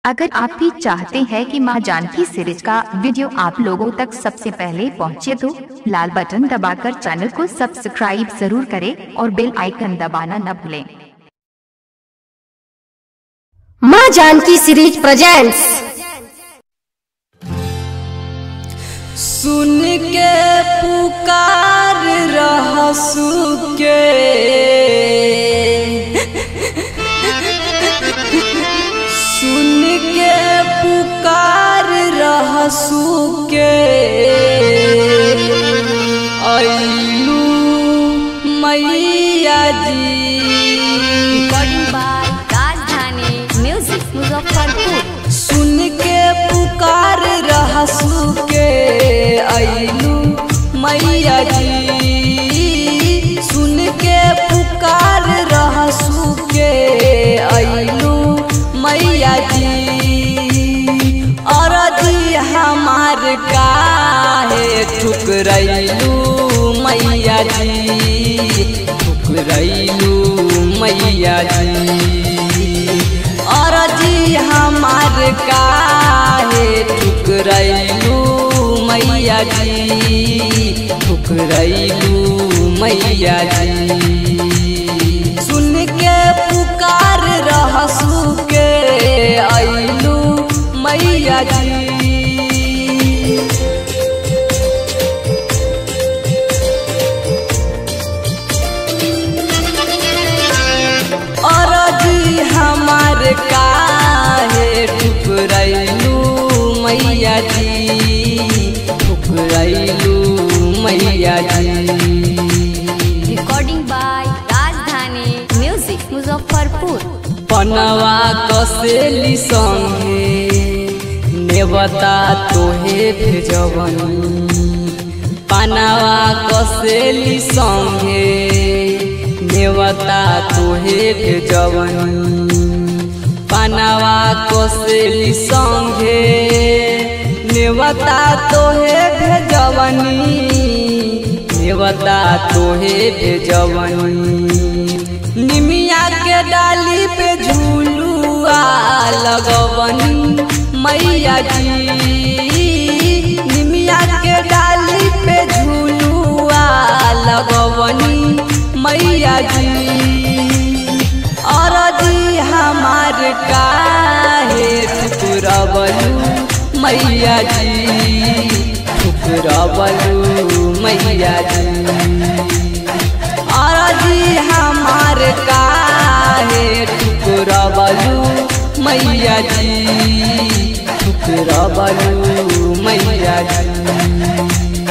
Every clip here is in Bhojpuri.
अगर आप भी चाहते हैं कि मां जानकी सीरीज का वीडियो आप लोगों तक सबसे पहले पहुंचे तो लाल बटन दबाकर चैनल को सब्सक्राइब जरूर करें और बेल आइकन दबाना न भूलें माँ जानकी सीरीज प्रेजेंट्स सुन के पुकार रहसु के सुन के पुकार रहसु के अइलू मैया जी recording by Rajdhani music Muzaffarpur सुन के पुकार रहसु के अइलू मैया जी सुन के पुकार रहसु के अइलू मैया जी अरजी हमार काहे ठुकरैलू मैया जी ठुकरैलू मैया जी अरजी हमार काहे ठुकरैलू मैया जी ठुकरैलू मैया जी सुन के पुकार रहसु के अइलू मैया जी अरजी हमार काहे ठुकरैलू मैया जी ठुकरैलू मैया जी recording by Rajdhani music Muzaffarpur पनवा कसेली संगे नेवता तोहे भेजवनी पनवा कसेली संगे नेवता तोहे भेजवनी पनवा कसेली संगे नेवता तोहे भेजवनी नेवता तोहे भेजवनी निमिया के डाली पे झूलुआ लगवनी मैया जी निमिया के डाली पे झूलुआ लगवनी मैया जी अरजी हमार काहे ठुकरबलू मैया जी ठुकरबलू मैया जी अरजी हमार काहे ठुकरबलू मैया जी ठुकरबलू मैया जी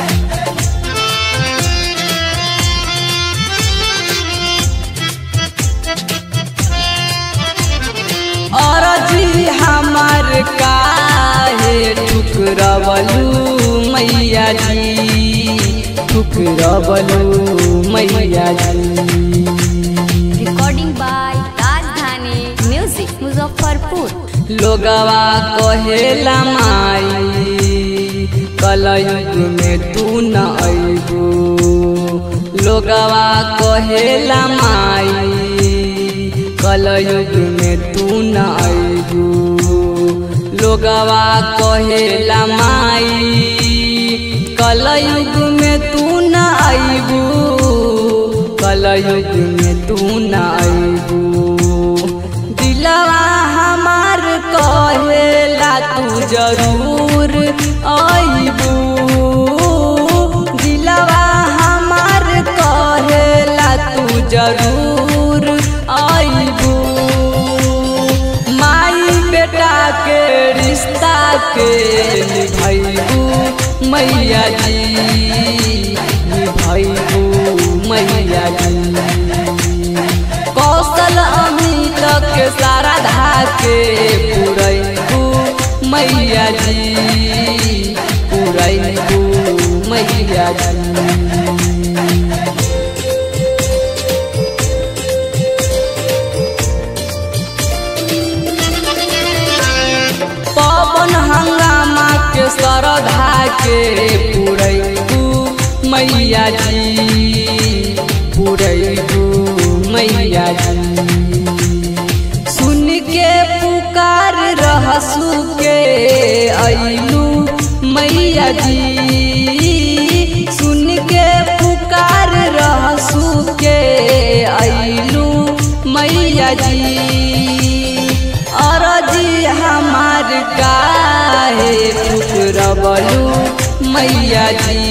अरजी हमार काहे ठुकरबलू मैया जी ठुकरबलू मैया जी recording by Rajdhani music Muzaffarpur लोगवा कहेला माई कलयुग में तू न अइबू लोगवा कहेला माई कलयुग में तू न अइबू लोगवा कहेला माई कलयुग में तू न अइबू कलयुग में तू न अइबू दिलवा हमार कहेला तू जरूर अइबू दिलवा हमार कहेला तू जरूर अइबू माई बेटा के रिश्ता के निभैबू मैया जी निभैबू मैया जी कौशल अमित के सारा धाके पुरैबू मैया जी पुरैबू मैया जी पवन हंगामा के सरधा के पुरैबू मैया जी पुरैबू मैया जी सुन के पुकार रहस काहे ठुकरबलू मैया जी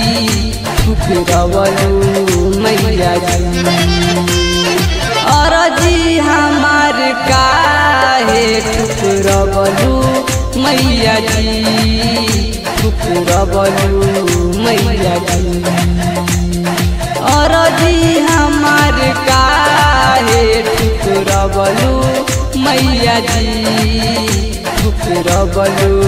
ठुकरबलू मैया जी अरजी हमार काहे ठुकरबलू मैया जी ठुकरबलू मैया जी अरजी हमार काहे ठुकरबलू मैया जी ठुकरबलू